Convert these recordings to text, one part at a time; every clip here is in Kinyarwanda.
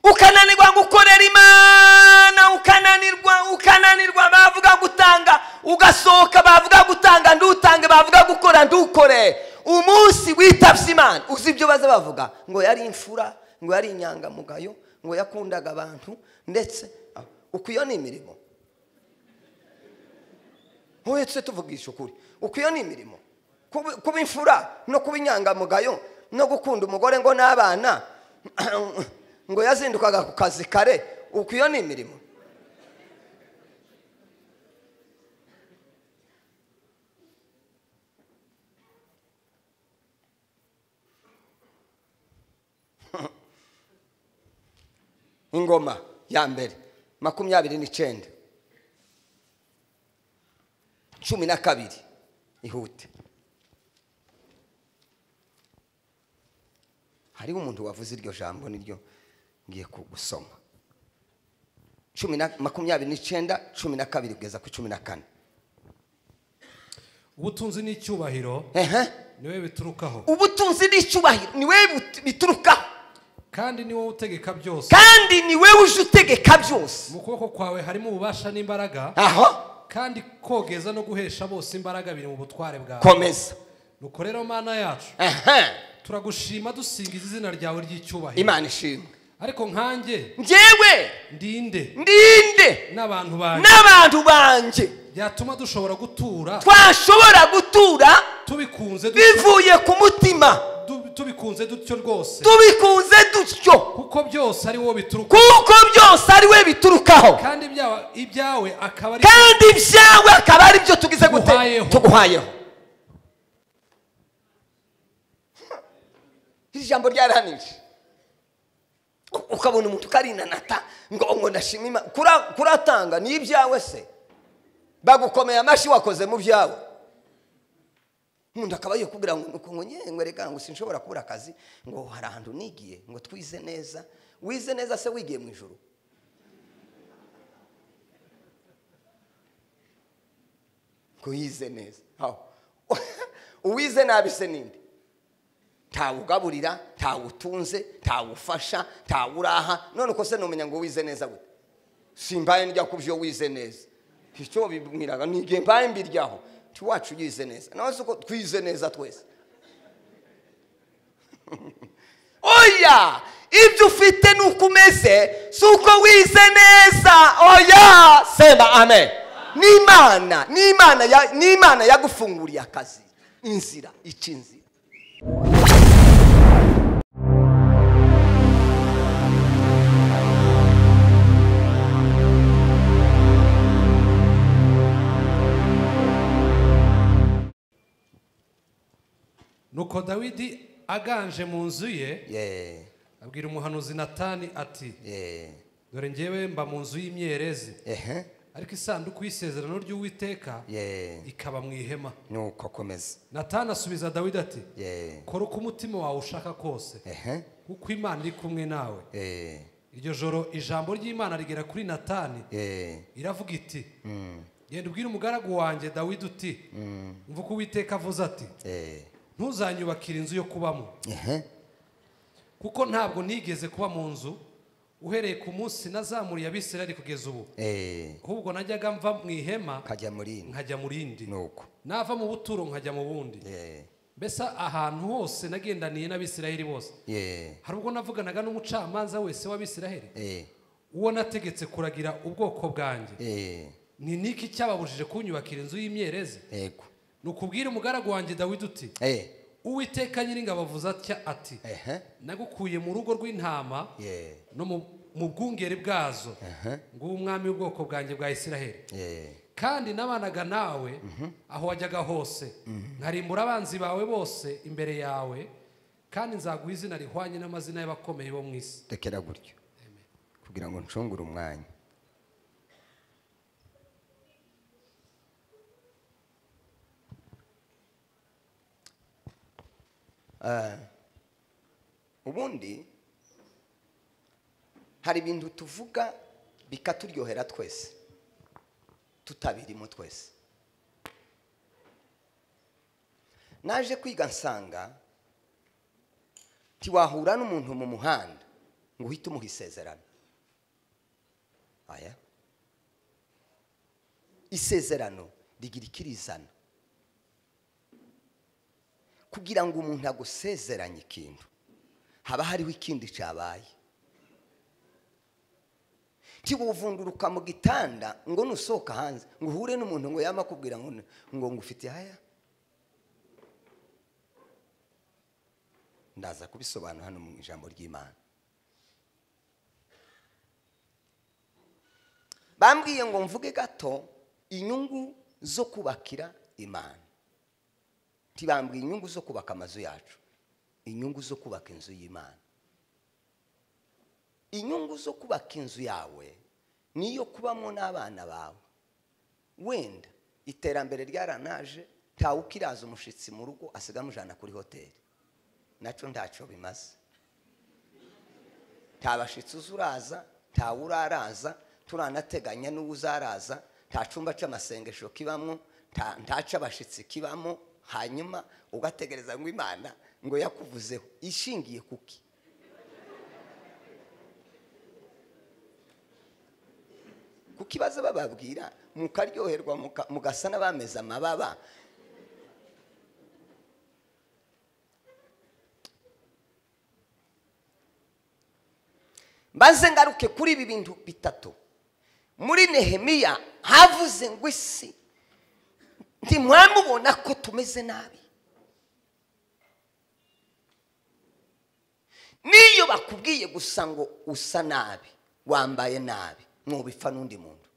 ukananirwa gukorera imana ukananirwa ukananirwa bavuga gutanga ugasohoka bavuga gutanga ndutange bavuga gukora ndukore umunsi witabye imana uzi ibyo baza bavuga ngo yari imfura ngo yari inyangamugayo ngo yakundaga abantu ndetse uko iyo ni imirimo uretse tuvugisha ukuri uko iyo ni imirimo kuba imfura no kuba inyangamugayo no gukunda umugore ngo n'abana ngo yazindukaga ku kazi kare uko iyo ni imirimo ingoma ya mbere makumyabiri n'icyenda cumi na kabiri ihute hariho umuntu wavuze iryo jambo niryo ngiye gusoma cumi na makumyabiri n'icyenda cumi na kabiri kugeza ku cumi na kane ubutunzi n'icyubahiro ehe niwe biturukaho ubutunzi n'icyubahiro ni wowe biturukaho kandi ni wowe utegeka byose kandi ni wowe uje utegeka byose mu kuboko kwawe harimo ububasha n'imbaraga aho kandi kogeza no guhesha bose imbaraga biri mu butware bwawe komeza nuko rero mana yacu ehe turagushima dusingiza izina ryawe ry'icyubahiro imana ishimwe ariko nkanjye njyewe ndinde ndinde n'abantu banjye n'abantu banjye byatuma dushobora gutura twashobora gutura tubikunze dutyo- bivuye ku mutima du- tubikunze dutyo rwose tubikunze dutyo kuko byose ari wowe bituruka kuko byose ari we biturukaho kandi ibyawe- ibyawe akaba ari kandi ibyawe akaba ari byo tugize gute Tuguhayeho. tuguhayeho iri jambo ryarahanije U- ukabona umuntu ukarinanata ngo ngo ndashima imana Kura- kuratanga ni ibyawe se bagukomeye amashyi wakoze mu byawe umuntu akaba agiye kubwira ngo ngo nyewe reka ngo sinshobora kubura akazi ngo hari ahantu nigiye ngo twize neza wize neza se wigiye mu ijoro ngo yize neza aho uwize nabi se ninde ntawugaburira ntawutunze ntawufasha ntawuraha none uko se numenya ngo wize neza gute simbaye ndya ku byo wize neza icyo babibwiraga ni igihe mbaye mbiryaho tiwacu yize neza nawe si uko twize neza twese oya ibyo ufite ni uko umeze si uko wize neza oya semba amen n'imana n'imana ya- n'imana yagufunguriye akazi inzira ica inzira nuko dawidi aganje mu nzu ye Ye, abwira umuhanuzi natani ati ye, dore ngewe mba mu nzu y'imyerezi ehe, ariko isanduku y'isezerano ry'uwiteka ye, ikaba mu ihema nuko komeza natani asubiza dawidi ati ye, kora uko umutima wawe ushaka kose ehe, kuko imana iri kumwe nawe ye, iryo joro ijambo ry'imana rigera kuri natani ye, iravuga iti genda ubwire umugaragu wanjye dawidi uti mva uko uwiteka avuze ati ye, ntuzanyubakire inzu yo kubamo ehe, kuko ntabwo nigeze kuba mu nzu uhereye ku munsi nazamuriye abisirayeli kugeza ubu ye, ahubwo najyaga mva mu ihema kajya muri ino nkajya mu rindi nuko nava mu buturo nkajya mu bundi ye, mbese ahantu hose nagendaniye n'abisirayeli bose ye, hari ubwo navuganaga n'umucamanza wese w'abisirayeli ye, uwo nategetse kuragira ubwoko bwanjye ye, ni niki cyababujije kunyubakira inzu y'imyerezi yego, ni ukubwira umugaragu wanjye dawidi uti ye, uwiteka nyir'ingabo avuze atya ati ehe, nagukuye mu rugo rw'intama ye, no mu- mu bwungeri bwazo ehe, ngo umwami w'ubwoko bwanjye bwa isiraheli ye, kandi nabanaga nawe aho wajyaga hose nkarimbura abanzi bawe bose imbere yawe kandi nzaguha izina rihwanye n'amazina y'abakomeye bo mu isi rekera gutyo kugira ngo ncungure umwanya Eh, ubundi hari ibintu tuvuga bikaturyohera twese tutabirimo twese naje kwiga nsanga tiwahura n'umuntu mu muhanda ngo uhite umuha isezerano aya isezerano rigira ikirizana kugira ngo umuntu agusezeranye ikintu haba hariho ikindi cyabaye ntiwuvunduruka mu gitanda ngo nusohoka hanze ngo uhure n'umuntu ngo yamakubwira ngo ngo ngufite haya ndaza kubisobanura hano mu ijambo ry'imana bambwiye ngo mvuge gato inyungu zo kubakira imana ntibambwiye inyungu zo kubaka amazu yacu inyungu zo kubaka inzu y'imana inyungu zo kubaka inzu yawe niyo kubamo n'abana bawe wenda iterambere ryaranaje ntawe ukiraza umushyitsi mu rugo asiga amujyana kuri hoteli nacyo ntacyo bimaze nta bashyitsi uza uraza ntawe uraraza turanateganya n'uwo uzaraza nta cyumba cy'amasengesho kibamo ntaca abashyitsi kibamo hanyuma ugategereza ngo imana ngo yakuvuzeho ishingiye kuki kuko ibaza bababwira mukaryoherwa mugasa n'abameze amababa maze ngaruke kuri ibi bintu bitatu muri nehemiya havuze ngo isi ntimwamubona ko tumeze nabi n'iyo bakubwiye gusa ngo usa nabi wambaye nabi ntubipfa n'undi muntu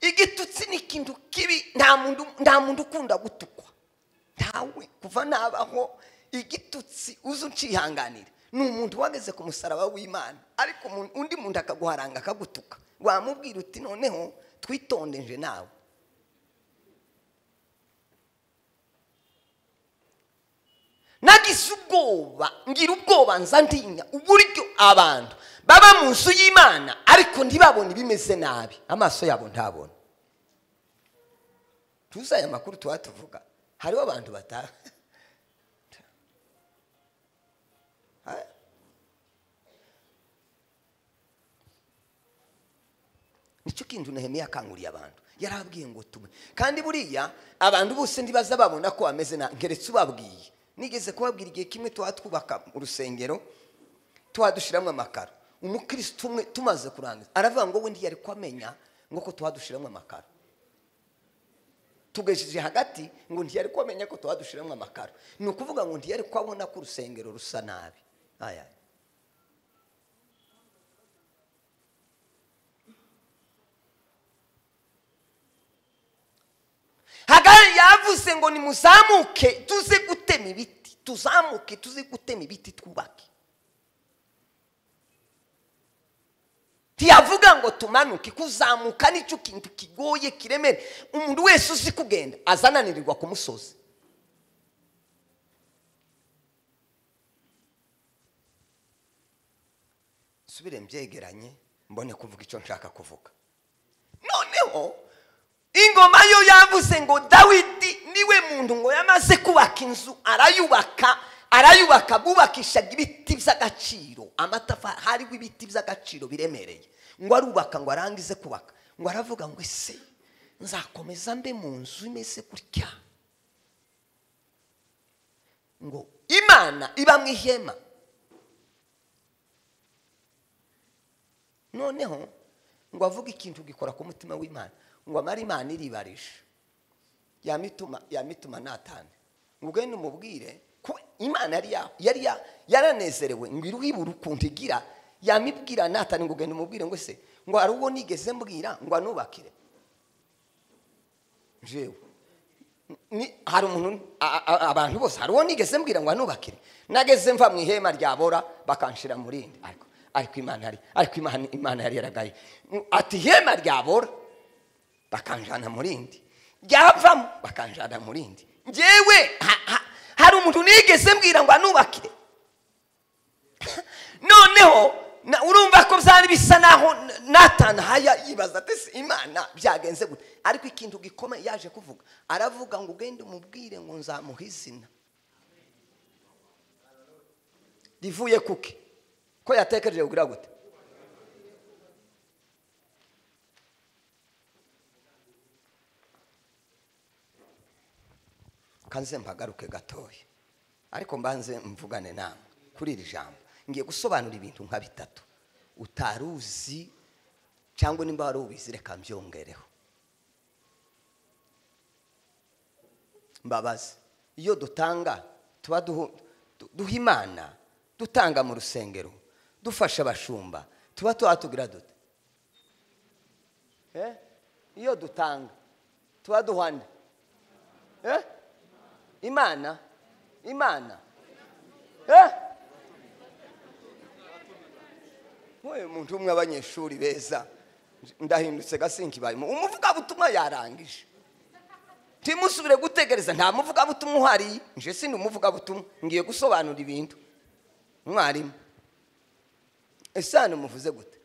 igitutsi ni ikintu kibi nta muntu ukunda gutukwa ntawe kuva nabaho igitutsi uzi ucihanganira ni umuntu wageze ku musaraba w'imana ariko undi muntu akaguharanga akagutuka wamubwira uti noneho twitondeje nawe nagize ubwoba ngira ubwoba nzandinya uburyo abantu baba mu nzu y'imana ariko ntibabone ibimeze nabi amaso yabo ntabona tuzi aya makuru tuba tuvuga hariho abantu bataha nicyo kintu nahemiye akanguriye abantu yarabwiye ngo tume kandi buriya abantu bose ntibaza babona ko bameze na ngeretse ubabwiye nigeze kubabwira igihe kimwe tuba twubaka urusengero tuba dushyiramo amakaro umukirisitu umwe tumaze kurangiza aravuga ngo we ntiyari kwamenya ngo ko tuba dushyiramo amakaro tugejeje hagati ngo ntiyari kwamenya ko tuba dushyiramo amakaro ni ukuvuga ngo ntiyari kwabona ko urusengero rusa nabi aya hagari yavuze ngo nimuzamuke tuze gutema ibiti tuzamuke tuze gutema ibiti twubake ntiyavuga ngo tumanuke kuzamuka nicyo kintu kigoye kiremera umuntu wese uzi kugenda azananirirwa ku musozi subire mbyegeranye mbone kuvuga icyo nshaka kuvuga noneho ingoma yo yavuze ngo dawidi niwe muntu ngo yamaze kubaka inzu arayubaka arayubaka bubakishaga ibiti by'agaciro amatafari hariho ibiti by'agaciro biremereye ngo arubaka ngo arangize kubaka ngo aravuga ngo ese nzakomeza mbe mu nzu imeze gutya ngo imana iba mu ihema noneho ngo avuge ikintu gikora ku mutima w'imana ngo amare imana iribarije yamituma natane ngwene umubwire ko imana yari yaranezerewe ngo iruhibure ukuntu igira yamibwira natane ngo ugende umubwire ngo se ngo hari uwo nigeze mbwira ngo anubakire jewe hari umuntu abantu bose hari uwo nigeze mbwira ngo anubakire nageze mva mu ihema ryabora bakanshira mu rindi ariko imana yari yaragaye ati ihema ryabora bakanjana mu rindi ryavamo bakanjana mu rindi ngewe hari umuntu nigeze mbwira ngo anubakire noneho Na- urumva ko byari bisa naho natana haya yibaza ati "Si imana byagenze gute ariko ikintu gikomeye yaje kuvuga aravuga ngo ugende umubwire ngo nzamuha izina rivuye kuki ko yatekereje kugira gute kanze mpagaruke gatoya ariko mbanze mvugane namwe kuri iri jambo ngiye gusobanura ibintu nka bitatu utari uzi cyangwa nimba wari ubizi reka mbyongereho mbabazi iyo dutanga tuba duhu- du- duha imana dutanga mu rusengero dufasha abashumba tuba tugira dute Eh? iyo dutanga tuba duhana Eh? imana imana Eh? nk'uyu muntu umwe abanyeshuri beza ndahindutse gasinki bayimo umuvugabutumwa yarangije ntimusubire gutegereza nta muvugabutumwa uhari nje sindi umuvugabutumwa ngiye gusobanura ibintu mwarimu ese hano muvuze gute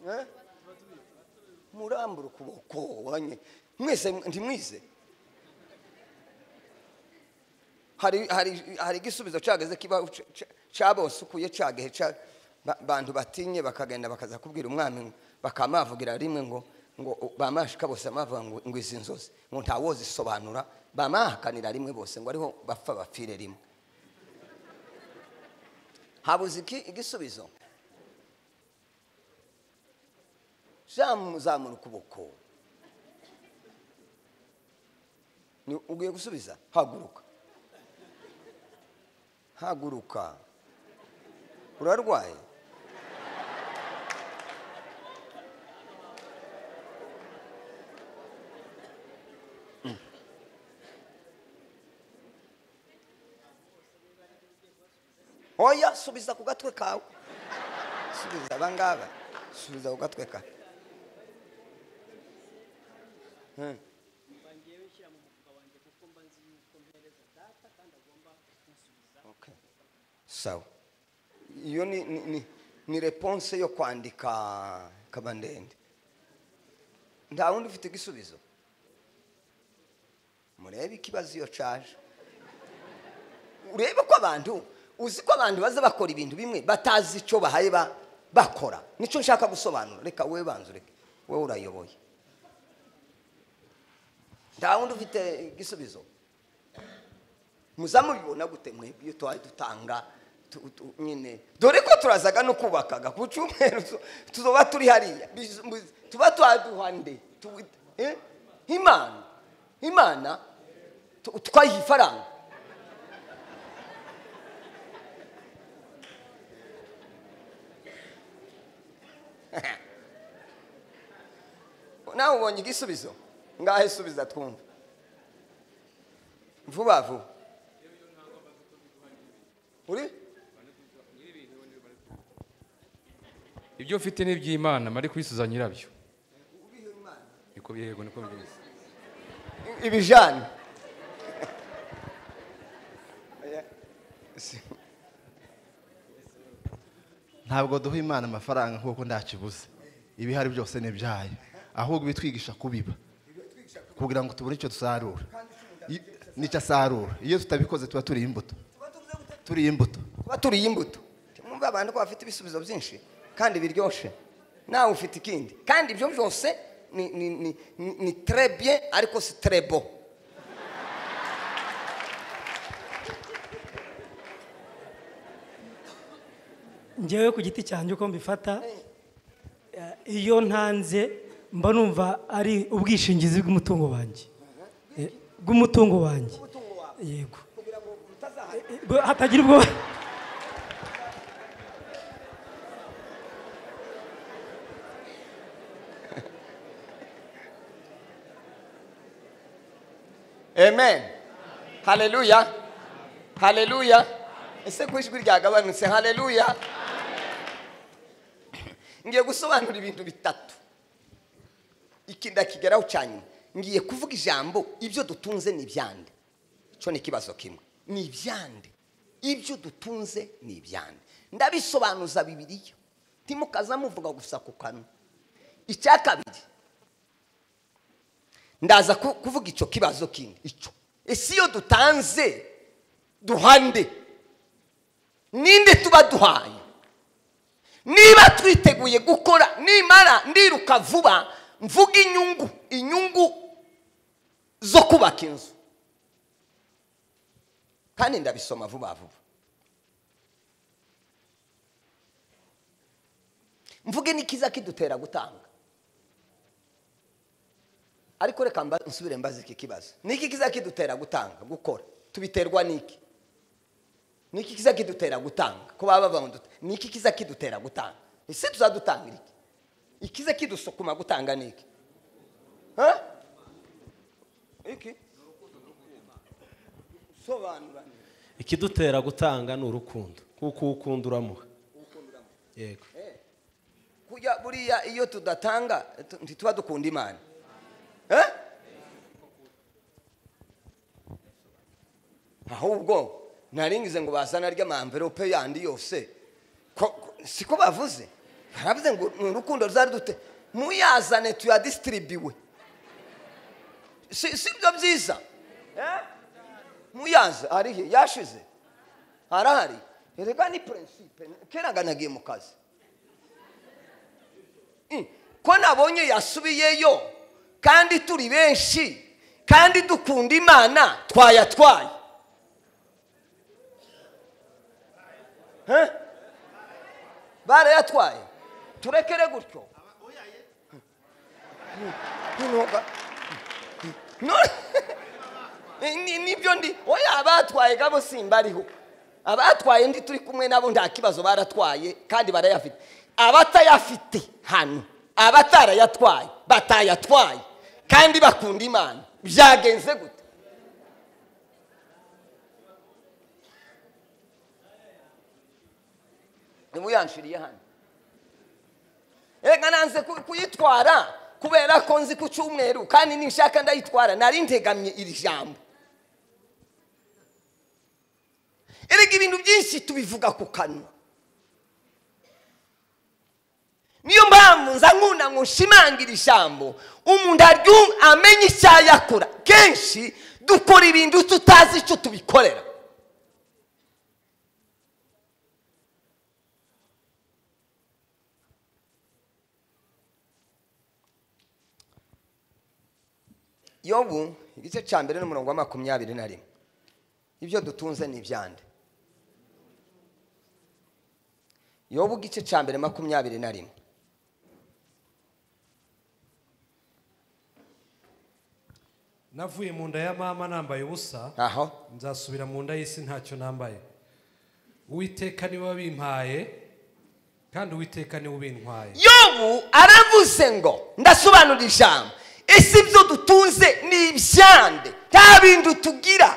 Eh? murambura ukuboko wanye mwese ntimwize hari hari hari igisubizo cageze kiba c- c- cabosukuye cagehe ca ba- bantu batinye bakagenda bakaza kubwira umwami ngo- bakamavugira rimwe ngo ngo u- bamashika bose amavuga ngo ngo izi nzozi ngo ntawozisobanura bamahakanira rimwe bose ngo ariho bapfa bapfire rimwe habuze iki igisubizo jamuzamura ukuboko Ni- ugiye gusubiza haguruka haguruka urarwaye Mm. oya subiza ku gatwe kawe subiza abangaba subiza ku gatwe kawe Okay. sawa iyo ni, ni, ni, ni reponse yo kwandika kabandende nta wundi ufite igisubizo murebe ikibazo iyo caje urebe ko abantu uzi ko abantu baza bakora ibintu bimwe batazi icyo bahaye ba- bakora nicyo nshaka gusobanura reka wowe banza ureke wowe urayoboye nta wundi ufite igisubizo muza mubibona gute mwe iyo tuhaye dutanga tu- tu- nyine dore ko turazaga no kubakaga ku cyumweru tu- tuzoba turi hariya Biz- mu- tuba twaduhande tu- eh? imana imana tu- twayiha ifaranga nawe ubonye igisubizo ngahe subiza twumva vuba vuba uri ibyo ufite ni iby'imana mari kubisuza nyirabyo niko yego niko mbizi ibijyanye ntabwo duha imana amafaranga kuko ndakibuze ibihari byose ni ibyayo ahubwo bitwigisha kubiba kugira ngo tubone icyo dusarura I- nicyo asarura iyo tutabikoze tuba turiye imbuto turiye imbuto tuba turiye imbuto mwumva abantu ko bafite ibisubizo byinshi kandi biryoshye nawe ufite ikindi kandi ibyo byose ni ni ni ni- ni trebye ariko si trebo njyewe ku giti cyanjye uko mbifata eh, iyo ntanze mba numva ari ubwishingizi bw'umutungo wanjye Eh, bw'umutungo wanjye yego Eh, eh, bwo- hatagira ubwo amen haleluya haleluya ese ko ijwi ryagabanutse haleluya ngiye gusobanura ibintu bitatu iki ndakigeraho cyane ngiye kuvuga ijambo ibyo dutunze ni ibyande icyo ni ikibazo kimwe ni ibyande ibyo dutunze ni ibyande ndabisobanuza bibiriya timukaza muvuga gusa ku kanwa icya kabiri ndaza ku- kuvuga icyo kibazo kindi icyo ese iyo dutanze duhande ninde tuba duhaye niba twiteguye gukora nimara ndiruka vuba mvuga inyungu inyungu zo kubaka inzu kandi ndabisoma vuba vuba mvuge n'ikiza kidutera gutanga ariko reka mba- nsubire mbaza iki kibazo niki kiza kidutera gutanga gukora tubiterwa n'iki niki kiza kidutera gutanga ko baba bavuga ngo dute- niki kiza kidutera gutanga ese tuzadutangira iki ikiza kidusukuma gutanga niki ha iki sobanura ni- ikidutera gutanga ni urukundo kuko ukunda uramuha yego kujya buriya iyo tudatanga tu- ntituba dukunda imana Eh? ahubwo naringize ngo bazana ry'amamverope yandi yose Ko- ko- siko bavuze baravuze ngo ni urukundo ruzari dute muyazane tuyadisitiribiwe si si byo byiza Eh? muyaza arihe yashize arahari reka ni prinsipe keraga nagiye mu kazi Mm. ko nabonye yasubiyeyo kandi turi benshi kandi dukunda imana twayatwaye Eh? barayatwaye turekere gutyo Inoga. No- Ni- nibyo ndi oya abatwaye gabo simbariho abatwaye ndi turi kumwe nabo nta kibazo baratwaye kandi barayafite abatayafite hano abatarayatwaye batayatwaye kandi bakunda imana byagenze gute niba uyanshiriye hano reka nanze ku- kuyitwara kubera ko nzi ku cyumweru kandi ninshaka ndayitwara nari ntegamye iri jambo erega ibintu byinshi tubivuga ku kanwa niyo mpamvu nza nkunda ngo nshimangira ijambo umuntu aryu amenye icyaha yakora kenshi dukora ibintu tutazi icyo tubikorera yobu igice cya mbere n'umurongo wa makumyabiri na rimwe ibyo dutunze ni ibyande yobu igice cya mbere makumyabiri na rimwe navuye mu nda ya mama nambaye ubusa aho nzasubira mu nda y'isi ntacyo nambaye uwiteka niwe wabimpaye kandi uwiteka niwe ubintwaye yobu aravuze ngo ndasobanura ijambo ese ibyo dutunze ni ibyande nta bintu tugira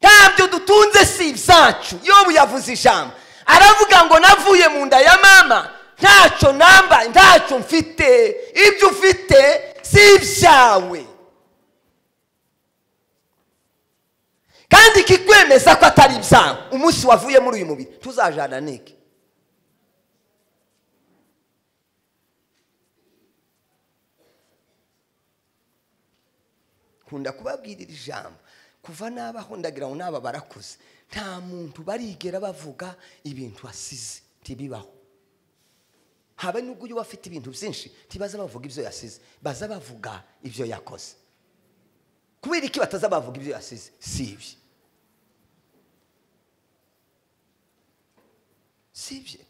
ntabyo dutunze si ibyacu yobu yavuze ijambo aravuga ngo navuye mu nda ya mama ntacyo nambaye ntacyo mfite ibyo ufite si ibyawe kandi ikikwemeza ko atari ibyawe umunsi wavuye muri uyu mubiri tuzajana niki nkunda kubabwirira ijambo kuva n'abaho ndagira ngo n'aba barakuze nta muntu barigera bavuga ibintu asize ntibibaho habe n'ubwo uyu afite ibintu byinshi ntibaza bavuga ibyo yasize baza bavuga ibyo yakoze kubera iki bataza bavuga ibyo yasize si ibye si ibye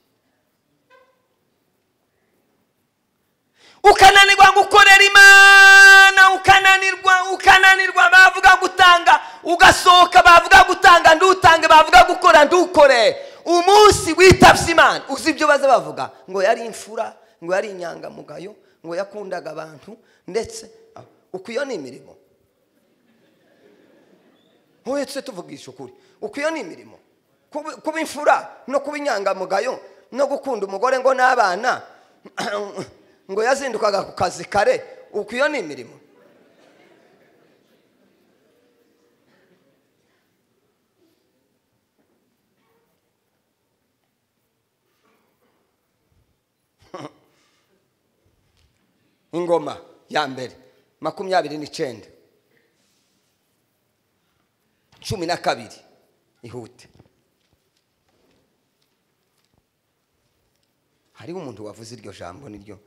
ukananirwa gukorera imana ukananirwa ukananirwa bavuga gutanga ugasohoka bavuga gutanga ndutange bavuga gukora ndukore umunsi witabye imana uzi ibyo baza bavuga ngo yari imfura ngo yari inyangamugayo ngo yakundaga abantu ndetse ah, uku iyo ni imirimo uhetse tuvugisha ukuri uku iyo ni imirimo Kuba- kuba imfura no kuba inyangamugayo no gukunda umugore ngo n'abana ngo yazindukaga ku kazi kare uku iyo ni imirimo ingoma ya mbere makumyabiri n'icyenda cumi na kabiri ihute hariho umuntu wavuze iryo jambo niryo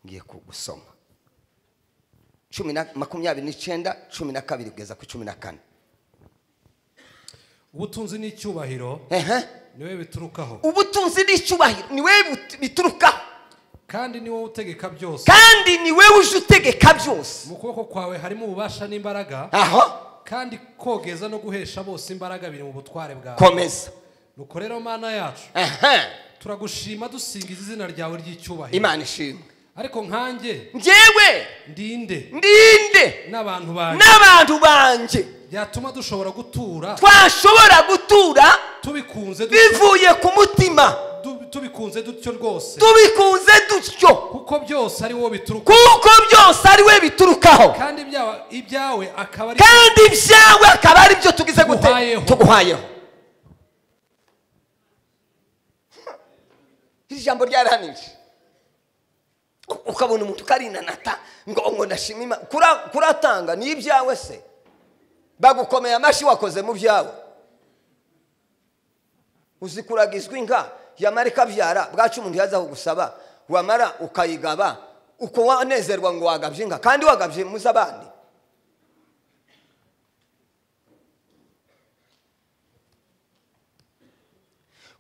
ngiye gusoma cumi na makumyabiri n'icyenda cumi na kabiri kugeza ku cumi na kane ubutunzi n'icyubahiro ehe niwe biturukaho ubutunzi n'icyubahiro ni wowe but- biturukaho kandi ni wowe utegeka byose kandi ni wowe uje utegeka byose mu kuboko kwawe harimo ububasha n'imbaraga aho kandi kogeza no guhesha bose imbaraga biri mu butware bwawe komeza nuko rero mana yacu ehe turagushima dusingiza izina ryawe ry'icyubahiro imana ishimwe ariko nkanjye njyewe ndinde ndinde n'abantu banjye n'abantu banjye byatuma dushobora gutura twashobora gutura tubikunze dutyo- bivuye ku mutima du- tubikunze dutyo rwose tubikunze dutyo kuko byose ari wowe bituruka kuko byose ari we biturukaho kandi ibyawe- ibyawe akaba ari kandi ibyawe akaba ari byo tugize gute Tuguhayeho. tuguhayeho iri jambo ryarahanije U- ukabona umuntu ukarinanata ngo ngo ndashima Imana. Kura- kuratanga ni ibyawe se bagukomeye amashyi wakoze mu byawe uzi kuragizwa inka yamara ikabyara bwacu umuntu yaza kugusaba wamara ukayigaba uko wanezerwa ngo wagabye inka kandi wagabye muze abandi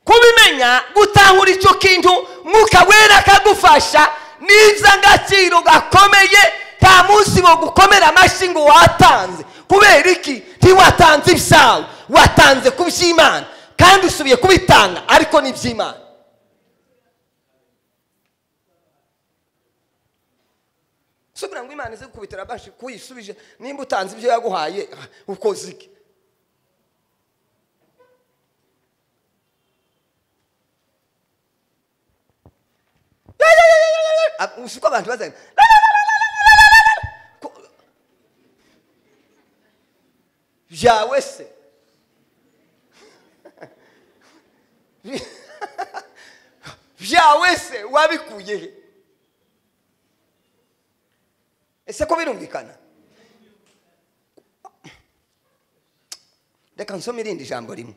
kubimenya gutahura icyo kintu mwuka wera akagufasha n'inzangaciro gakomeye nta munsi wo gukomera amashyi ngo watanze kubera iki ntiwatanze ibyawe watanze ku by'imana kandi usubiye kubitanga ariko ni iby'imana subira ngo imana ize gukubitira abashi kuyisubije nimba utanze ibyo yaguhaye ah, ukoze iki Ab- uzi uko abantu bazana Ko- byawe se Bi- byawe se wabikuye he ese ko birumvikana reka nsome irindi jambo rimwe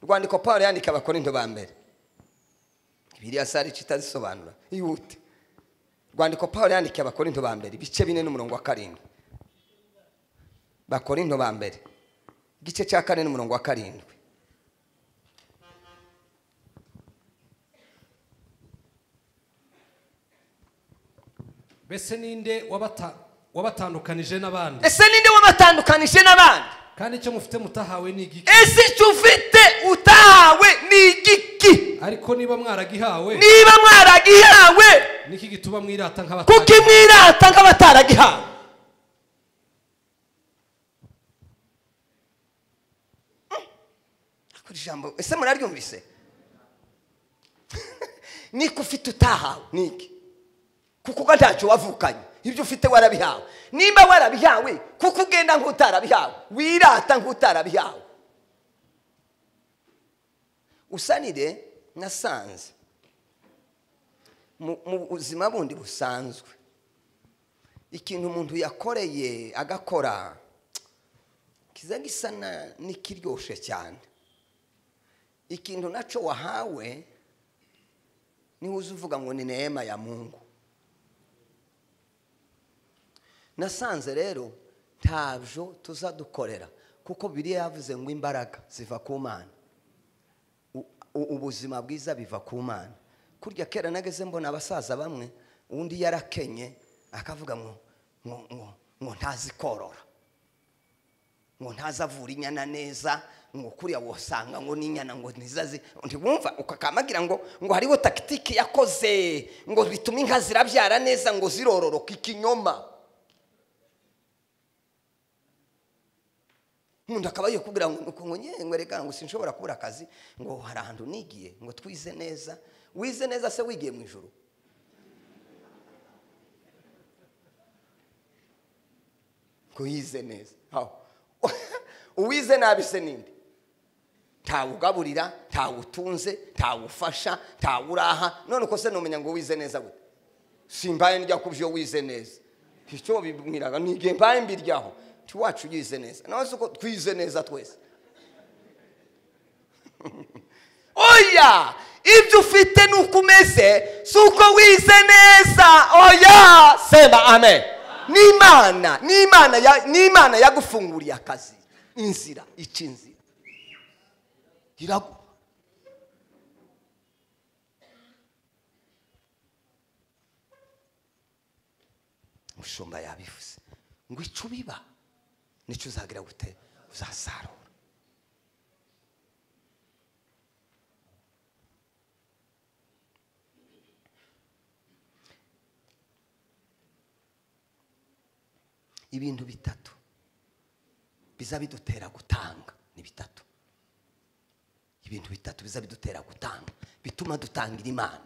urwandiko paul yandika abakorinto ba mbere biriya sare kitazisobanura ihute rwandiko paul yandikiye abakorinto ba mbere ibice bine n'umurongo wa karindwi bakorinto ba mbere igice cya kane n'umurongo wa karindwi mbese ninde wabata- wabatandukanije n'abandi ese ninde wabatandukanije n'abandi kandi icyo mufite mutahawe ni igiki ese icyo ufite utahawe ni igiki ariko niba mwaragihawe niba mwaragihawe niki gituma mwirata kuko nk'abatari imwirata nk'abataragihawe Ako ijambo ese muraryumvise niko ufite utahawe niki kuko uba ntacyo wavukanye ibyo ufite warabihawe nimba warabihawe kuko ugenda nk'utarabihawe wirata nk'utarabihawe usanire nasanze mu mu buzima bundi busanzwe ikintu umuntu yakoreye agakora kiza gisa na- n'ikiryoshye cyane ikintu nacyo wahawe niho uza uvuga ngo ni neema ya mungu nasanze rero ntabyo tuzadukorera kuko biriya yavuze ngo imbaraga ziva ku mana u- u- ubuzima bwiza biva ku mana kurya kera nageze mbona abasaza bamwe undi yarakenye akavuga ngo ngo ngo ngo ntazi korora ngo ntazi avura inyana neza ngo kuriya wasanga ngo n'inyana ngo ntizazi ntiwumva ukakamagira ngo ngo hariho takitiki yakoze ngo bitume inka zirabyara neza ngo zirororoka ikinyoma umuntu akaba yiye kubwira ngo ngo nyengwe reka ngo sinshobora kubura akazi ngo hari ahantu nigiye ngo twize neza wize neza se wigiye mu ijoro ngo yize neza aho uwize nabi se ninde ntawugaburira ntawutunze ntawufasha ntawuraha none uko se numenya ngo wize neza gute simbaye ndya ku byo wize neza icyo bibwiraga ni igihe mbaye mbiryaho tiwacu yize neza nawe si uko twize neza twese oya ibyo ufite ni uko umeze si uko wize neza oya sema amen n'imana n'imana ya- n'imana yagufunguriye akazi inzira ica inzira iraguha umushumba yabivuze ngo ico ubiba nicyo uzagira gute uzasarura ibintu bitatu biza bidutera gutanga ni bitatu ibintu bitatu biza bidutera gutanga bituma dutangira imana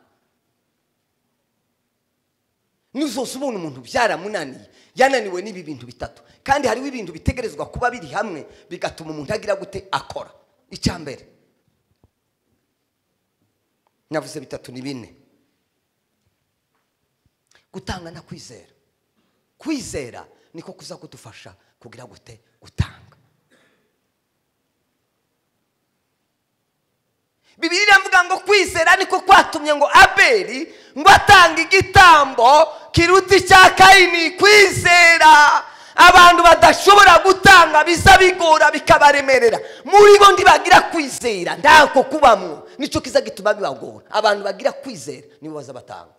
nuzose ubona umuntu byaramunaniye yananiwe n'ibi bintu bitatu kandi hariho ibintu bitegerezwa kuba biri hamwe bigatuma umuntu agira gute akora icya mbere navuze bitatu ni bine gutanga na kwizera kwizera niko kuza kudufasha kugira gute gutanga bibiri iravuga ngo kwizera niko kwatumye ngo abeli ngo atange igitambo kiruta icya kayini kwizera abantu badashobora gutanga biza bigora bikabaremerera muri bo ntibagira kwizera ntako kubamwo nicyo kiza gituma bibagora abantu bagira kwizera nibo baza batanga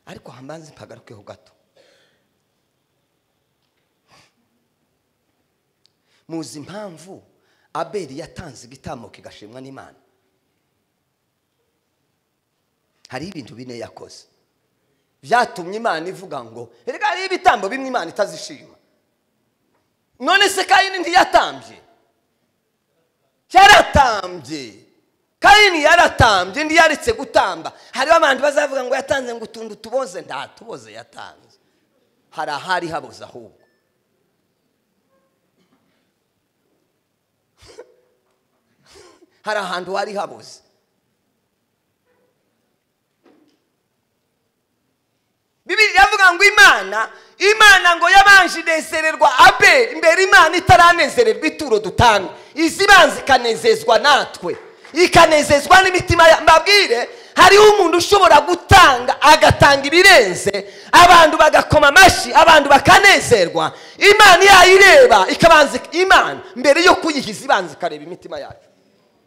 ariko hambanze mpagarukeho gato muzi impamvu abeli yatanze igitambo kigashimwa n'imana hariho ibintu bine yakoze byatumye imana ivuga ngo reka hariho ibitambo bimwe imana itazishima none se kayini ntiyatambye yaratambye kayini yaratambye ndi yaretse gutamba hariho abantu bazavuga ngo yatanze ngo utuntu tuboze nta tuboze yatanze hari ahari haboze ahubwo hari ahantu hari haboze bibiri iravuga ngo imana imana ngo yabanje inezererwa abe imbere imana itaranezererwa ituro dutanga izi ibanza ikanezezwa natwe ikanezezwa n'imitima ya- mbabwire hariho umuntu ushobora gutanga agatanga ibirenze abantu bagakoma amashyi abantu bakanezerwa imana yayireba ikabanza ik- imana mbere yo kuyihiza ibanza ikareba imitima yacu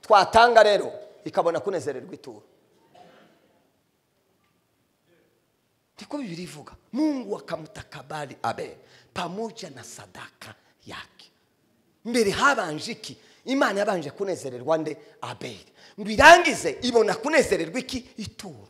twatanga rero ikabona kunezererwa ituro ndiko bibiri ivuga mungu akamtakabali abeli pamoja na sadaka yake mbere habanje iki imana yabanje kunezererwa nde abeli ngo irangize ibona kunezererwa iki ituro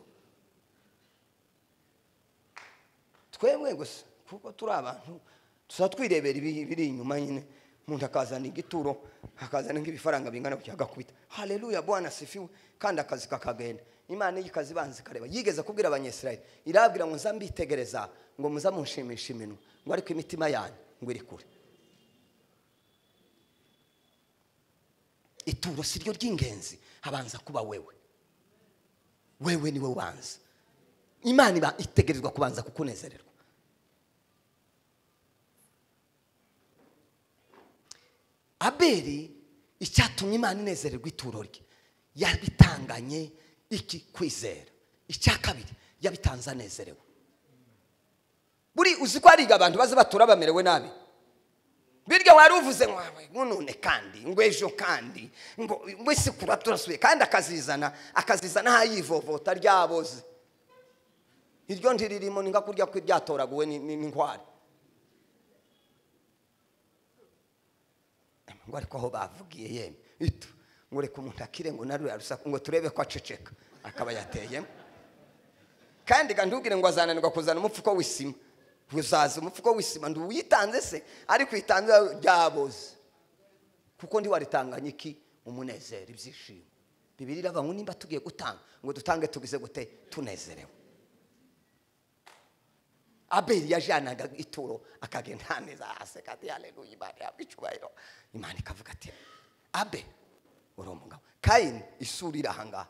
twemwe gusa kuko turi abantu tuza twirebera ibi- ibiri inyuma nyine umuntu akazana igituro akazana nk'ibifaranga bingana kugira ngo akubite haleluya bwana sifiwe kandi akazi kakagenda imana iyo ikazi ibanza ikareba yigeze kubwira abanyesirayeli irabwira ngo nza mbitegereza ngo muza munshimisha iminwa ngo ariko imitima yanyu ngo iri kure ituro si ryo ry'ingenzi habanza kuba wewe wewe niwe ubanza imana iba itegerezwa kubanza kukunezererwa abeli icyatumye imana inezererwa ituro rye yabitanganye iki kwizera icya kabiri yabitanze anezerewe buri uzi ko hariga abantu baza batura bamerewe nabi birya wari uvuze ngo "Ah, ngo none kandi ngo ejo kandi ngo ngo isi kura turasuye kandi akazizana akazizana ahayivovota ryaboze iryo ntiririmo ni nka kurya kw'iryatoraguwe ni- ni- n'inkware ngo ariko aho bavugiye yemwe ito ngo reka umuntu akire ngo narure arusaku ngo turebe ko aceceka akaba yateyemo kandi ga ntubwire ngo azananirwa kuzana umupfuko w'isima uzaza umupfuko w'isima ntiwitanze se ariko uyitanze ryaboze kuko ntiwaritanganye iki umunezero ibyishimo bibiri iravuga ngo nimba tugiye gutanga ngo dutange tugize gute tunezerewe abeli yajyanaga ituro akagenda haneza ahaseka ati haleluya imana yawe icyubahiro imana ikavuga ati abe uri umugabo kayini isura iri ahangaha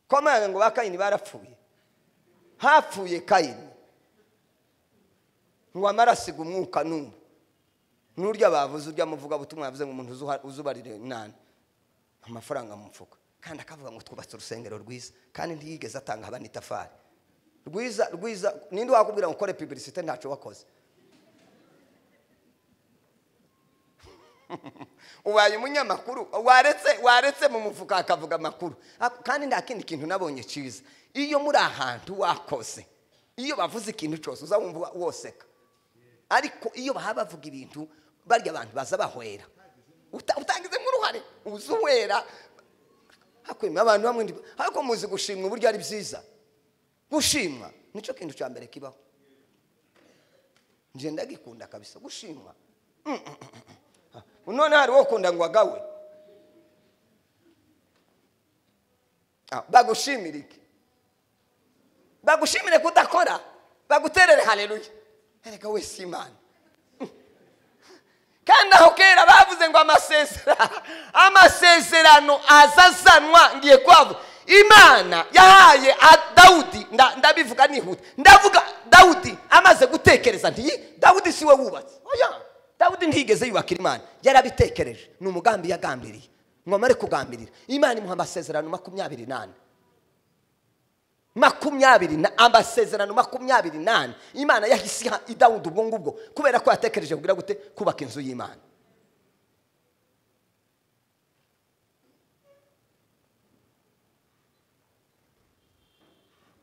komanga ngo ba kayini barapfuye hapfuye kayini ngo amarasiga umwuka n'umwe n'urya bavuze urya muvuga butumwa yavuze ngo umuntu uzuha- uzubarire nani amafaranga mu mfuka kandi akavuga ngo twubatse urusengero rwiza kandi ntiyigeze atanga abana itafari rwiza rwiza ninde wakubwira ngo ukore pibirisite ntacyo wakoze ubaye umunyamakuru waretse waretse mu mufuka akavuga amakuru Ak- kandi nta kindi kintu nabonye cyiza iyo muri ahantu wakoze iyo bavuze ikintu cyose uza wumva woseka ariko iyo bahaba bavuga ibintu barya abantu baza bahwera Uta- utangizemo uruhare uza uwera hakwemera abantu bamwe ndi- ariko muzi gushimwa uburyo ari byiza gushimwa nicyo kintu cya mbere kibaho njye ndagikunda kabisa gushimwa none hari ukunda ngo agawe Ah, bagushimire iki bagushimire kudakora baguterere haleluya erega wese imana kandi aho kera bavuze ngo amasezerano amasezerano azazanwa ngiye kwavu imana yahaye a- dawudi nda- ndabivuga nihuta ndavuga dawudi amaze gutekereza nti dawudi siwe wubatse oya dawudi ntiyigeze yubakira imana yarabitekereje ni umugambi yagambiriye ngomare kugambirira imana imuha amasezerano makumyabiri n'ane makumyabiri na amasezerano makumyabiri n'ane imana yahise iha idawudi ubwo ngubwo kubera ko yatekereje kugira gute kubaka inzu y'imana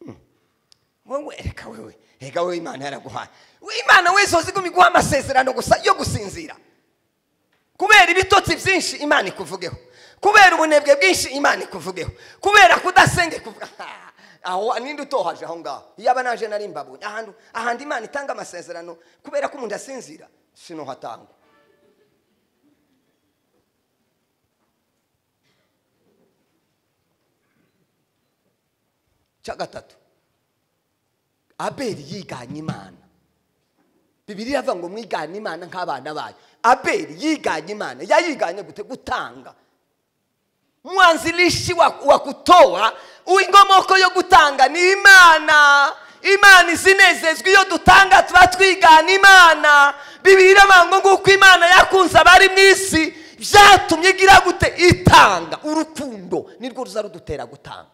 Hmm. wowe reka wewe reka wewe imana yaraguhaye We- imana wese uziguma iguha amasezerano gusa yo gusinzira kubera ibitotsi byinshi imana ikuvugeho kubera ubunebwe bwinshi imana ikuvugeho kubera kudasenga ikuvuga aho ninde utohaje aho ngaho iyo aba naje nari mbabonye ahantu ahandi imana itanga amasezerano kubera ko umuntu asinzira sinohatangwa cya gatatu abeli yiganye imana bibiri iravuga ngo mwigane imana nk'abana bayo abeli yiganye imana yayiganye gute gutanga mwanzilishi wa, wa kutoa ingomoko yo gutanga ni imana imana izinezezwa iyo dutanga tuba twigana imana bibiri iravuga ngo nguko imana yakunze abari mu isi byatumye igira gute itanga urukundo nirwo ruza rudutera gutanga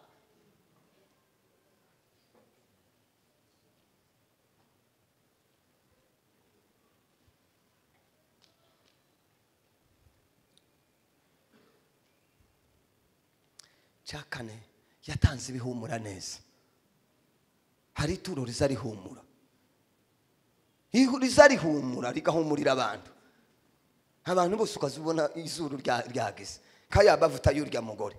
cya kane yatanze ibihumura neza hari ituro riza rihumura Ihu- riza rihumura rigahumurira abantu abantu bose ukaza ubona izuru rya- ryageze kaya amavuta y'urya mugore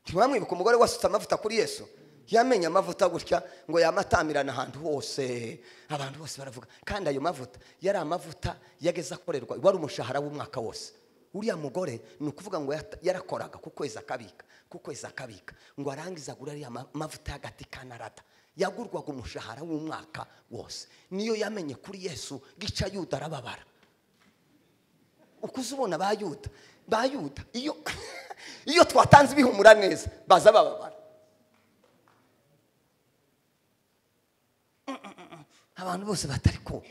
ntiwamwibuka umugore wasutse amavuta kuri yesu yamenye amavuta gutya ngo yamatamirana ahantu hose abantu bose baravuga kandi ayo mavuta yari amavuta yageze akorerwa wari umushahara w'umwaka wose uriya mugore ni ukuvuga ngo yata- yarakoraga ku kwezi akabika ku kwezi akabika ngo arangize agura ariya ma- mavuta y'agati ka narada yagurwaga umushahara w'umwaka wose niyo yamenye kuri yesu gica yuda arababara uko uza ubona ba yuda ba yuda iyo iyo twatanze ibihumura neza baza bababara abantu bose batari ko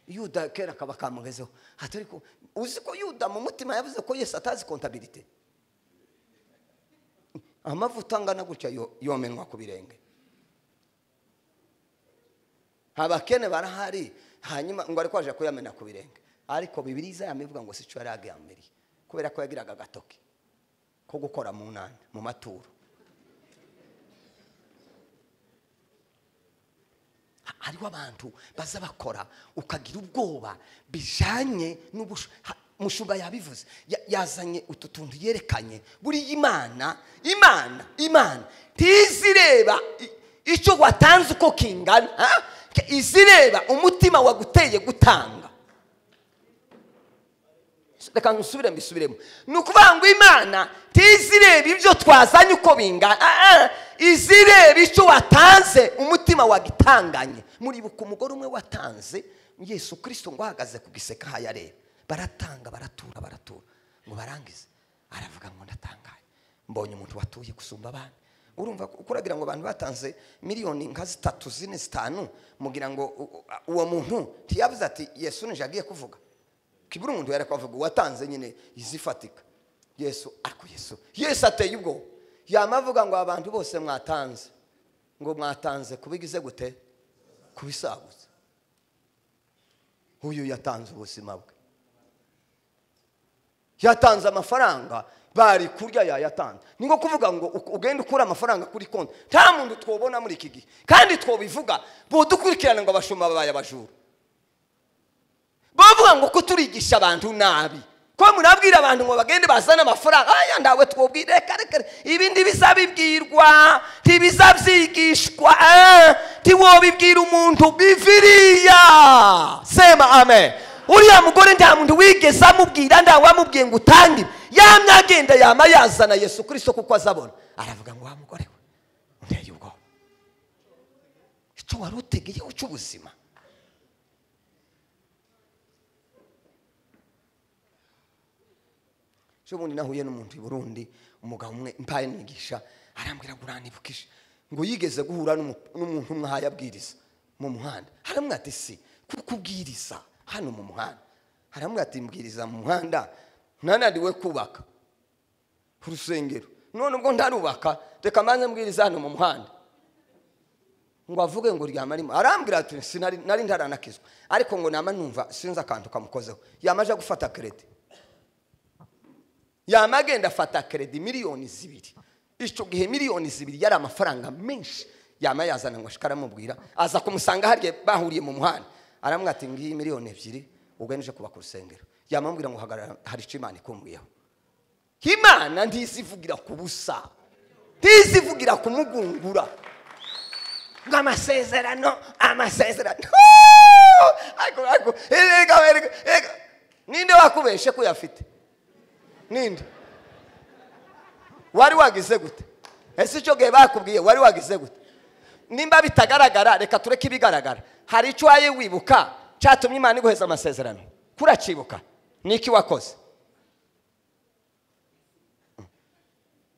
yuda kera akaba kamugezeho atari ko uzi ko yuda mu mutima yavuze ko yesu atazi kontabirite amavuta angana gutya yo- yomenwa ku birenge abakene barahari hanyuma ngo ariko aje kuyamena ku birenge ariko bibiri izayamuvuga ngo sico yari agambiriye kubera ko yagiraga agatoki ko gukora mu nani mu maturo Ha- hariho abantu baza bakora ukagira ubwoba bijanye n'ubushu ha- mushumba yabivuze Ya- yazanye utu tuntu yerekanye buriya imana imana imana ntizireba i- icyo watanze uko kingana ha? Ke- izireba umutima waguteye gutanga reka nusubire mbisubiremo ni ukuvuga ngo imana ntizireba ibyo twazanye uko bingana Ah, ah. izireba icyo watanze umutima wagitanganye muribuka umugore umwe watanze yesu kirisito ngo ahagaze ku giseka hayareba baratanga baratura baratura ngo barangize aravuga ngo ndatangaye mbonye umuntu watuye gusumba abandi urumva ko- kuragira ngo abantu batanze miliyoni nka zitatu zine zitanu mugira ngo u- u- uwo muntu ntiyavuze ati yesu nije agiye kuvuga kibura umuntu yari kuvuga uwatanze nyine izifatika yesu ariko yesu yesu ateye ubwoba yama avuga ngo abantu bose mwatanze ngo mwatanze kubigize gute kubisaguza uyu yatanze ubuzima bwe yatanze amafaranga bari kurya yayatanze ni nko kuvuga ngo u- ugende ukura amafaranga kuri konti nta muntu twobona muri iki gihe kandi twobivuga budukurikirana ngo abashumba babaye abajura bavuga ngo ko turigisha abantu nabi ko murabwira abantu ngo bagende bazane amafaranga aya ndawe twobwire reka reka reka. ibindi bizabibwirwa ntibizabyigishwa eh, ntiwobibwira umuntu biviriya sema amen uriya mugore nta muntu wigeze amubwira nta wamubwiye ngo utange ibi. yamye agenda yama yazana yesu kirisito kuko azabona aravuga ngo wa mugore we unteye ubwoba icyo wari utegeyeho cy'ubuzima ejo bundi nahuye n'umuntu i burundi umugabo umwe mbaye nigisha arambwira ngo uranibukije ngo yigeze guhura n'umu- n'umuntu umwe ahaye abwiriza mu muhanda haramwe ati si kuko ubwiriza hano mu muhanda haramwe ati mbwiriza mu muhanda ntananiwe kubaka urusengero none ubwo ntarubaka reka mbanze mbwiriza hano mu muhanda ngo avuge ngo ryama arimo arambwira ati sinari nari ndaranakizwa ariko ngo nama numva sinzi akantu kamukozeho yamaje gufata keredi yama agenda afata keredi miliyoni zibiri icyo gihe miliyoni zibiri yari amafaranga menshi yama yazana ngo ashike aramubwira aza kumusanga hariya bahuriye mu muhanda aramubwira ati ngiyi miliyoni ebyiri ubwo nje kubaka urusengero yama amubwira ngo hagarara hari icyo imana ikumbuyeho imana ntizivugira ku busa ntizivugira kumugungura ngo amasezerano amasezerano ariko ariko erega erega erega ninde wakubeshe ko uyafite ninde wari wagize gute ese icyo gihe bakubwiye wari wagize gute nimba bitagaragara reka tureke ibigaragara hari icyo waye wibuka cyatumye imana iguheza amasezerano kuracibuka niki wakoze